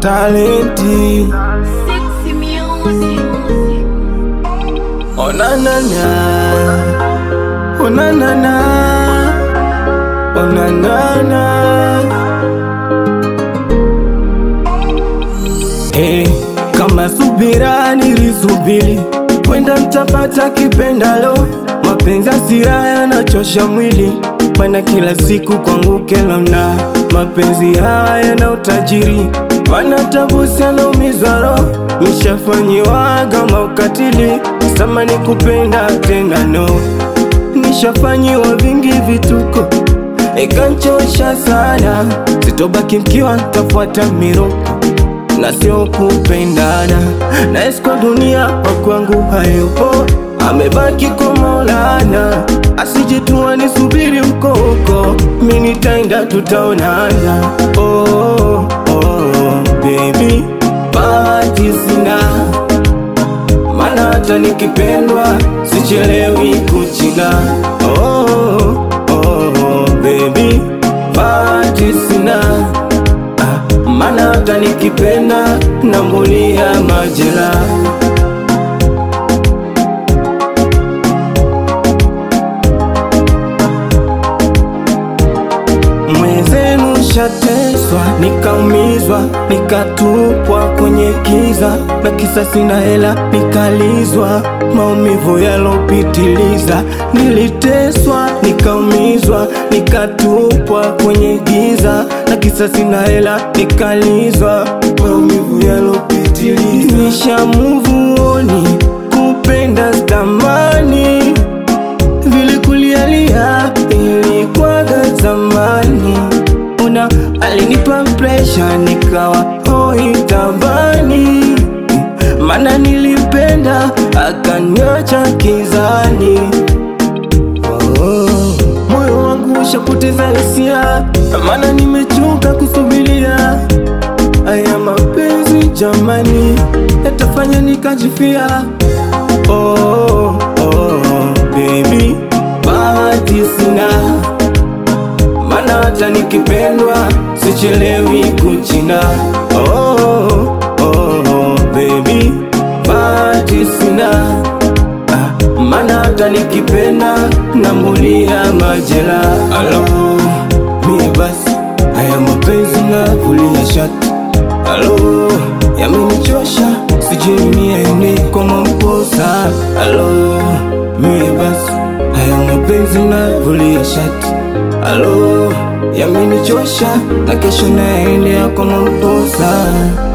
talenti. Sexy music. Oh na na na, oh na na na, oh na na na. Hey, kama subira nilisubiri, kwenda mtapata kipendalo. Mapenzi hasira yanachosha mwili, mana kila siku kwangu kelona. Mapenzi haya na utajiri, mana tabu sana umizwa roho. Nishafanyiwaga maukatili, samani kupenda tena no. Nishafanyiwa vingi vituko, ikanchosha sana. Sitobaki mkiwa ntafuata miroko na sio kupendana na kwa dunia wakwangu hayupo, amebaki kwa Maulana, asijitua nisubiri mkoko, mi nitaenda tutaonana. Oh, oh, baby, bahati sina, mana hata nikipendwa sichelewi kuchina. Oh, oh, baby, bahati sina Ah, Mana hata nikipenda nambulia majera Mwenzenu shateswa, nikaumizwa, nikatupwa kwenye kiza, na kisa sina hela, nikalizwa maumivu yalopitiliza. Niliteswa, nikaumizwa, nikatupwa kwenye giza, na kisa sina hela, nikalizwa maumivu yalopitiliza. Nishamuvuoni kupenda stamani vile kulialia ilikwaga zamani, una alinipa presha nikawa hoi tabani, mana nilipenda akaniacha kizani. Oh, moyo wangu ushapoteza hisia, mana nimechoka kusubiria haya mapenzi jamani, yatafanya nikajifia. Oh, oh, baby, bahati sina, mana hata nikipendwa sichelewi kuchina. Oh, oh, baby, bahati sina, ah, mana hata nikipenda nambulia majera. Alo, mie basi haya mapenzi navulia shati. Alo, yamenichosha, sijui niende kwa mamposa. Alo, mie basi haya mapenzi navulia shati. Alo, yamenichosha, na kesho naendea kwa mamposa.